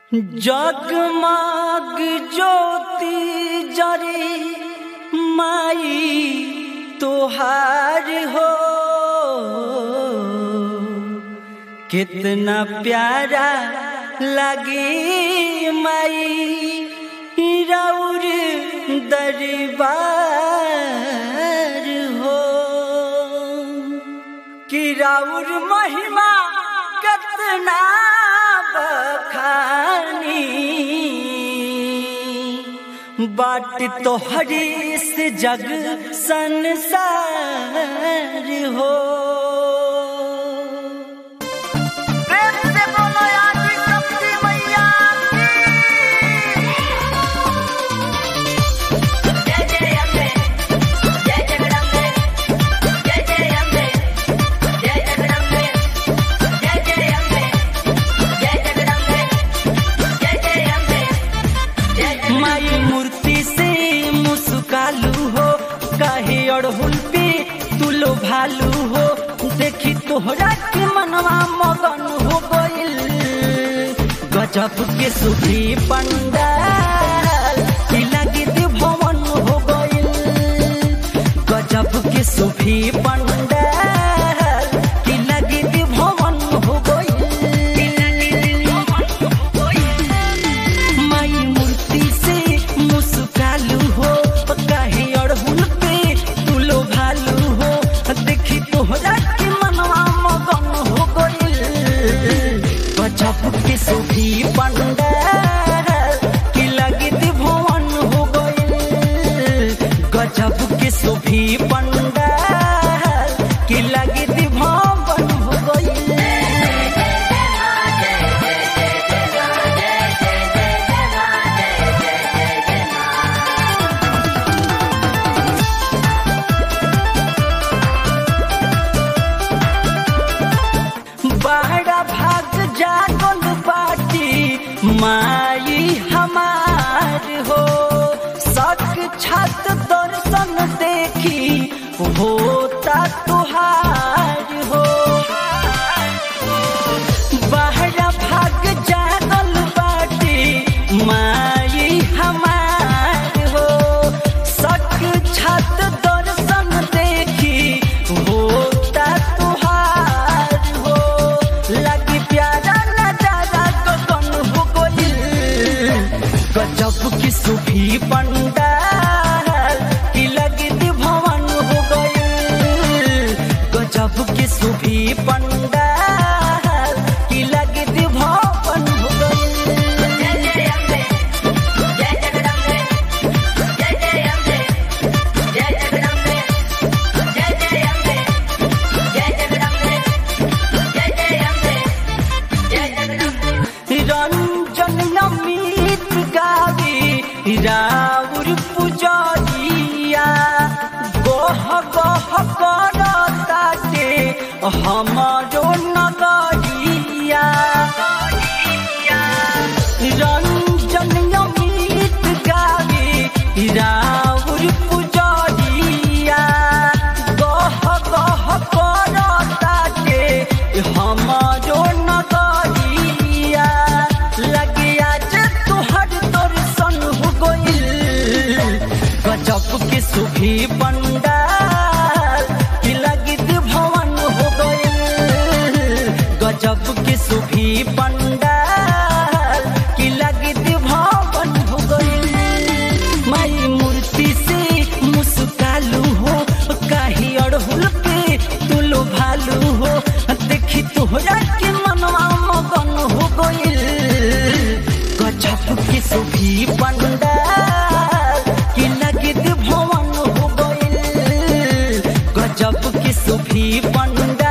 जगमग ज्योति जरे माई तोहार हो कितना प्यारा लगे माई रौर दरबार हो कि राउर महिमा कितना बखानी बाट तोहरे से जग संसार हो प्रेम से बोलो आदि शक्ति मैया जय जय अम्बे जय जगदम्बे जय जय अम्बे जय जगदम्बे जय जय अम्बे जय जगदम्बे जय जय अम्बे जय जय माई मूर्ति से मुस्कालू हो काहे अड़हुल पे तुलो भालू हो देखी तोहरा के मनवा मगन हो गइल गजब के सुधी पंडाल की लगी भवन हो गइल गजब के सुभी पंडाल की लगी भवन हो गइल माई मूर्ति से मुस्कालू हो काहे अड़हुल पे तुलो भालू हो देखी तोहरा के मनवा मगन हो गइल गजब के सुभी पंडाल की लगी भवन हो गइल गजब के सुभी पंडाल की लगी भवन हो गइल बड़ा भाग जागल बाटी माई हमार हो सक छत दर्शन देखी होता तुहार हो बड़ा भाग जागल बाटी माई हमार हो सक छत दर्शन देखी होता तुहार हो लगी प्यारा नजारा गगन हो गइल गजब की सुभी पंडाल की लगी भवन हो गइल गजब की सुभी पंडाल की लगी भवन हो गइल जय जय अम्बे जय जगदम्बे जय जय अम्बे जय जगदम्बे जय जय अम्बे जय जगदम्बे जय जय अम्बे जय जगदम्बे रंजन नमित गावी राउर पुजरिया गोह गोह करताटे हमारो नगरिया रंजन नमित गावी राउर पुजरिया गोह गोह करताटे हमारो नगरिया लगे आज तुहर दर्शन हो गइल गजब के सुभी पंडाल की लगी भवन हो गइल गजब के सुभी पंडाल की लगी भवन हो गइल माई मूर्ति से मुस्कालू हो काहे अड़हुल पे तुलो भालू हो देखी तोहरा के मनवा मगन हो गइल गजब के सुभी पंडाल की लगी भवन हो गइल गजब के सुभी पंडाल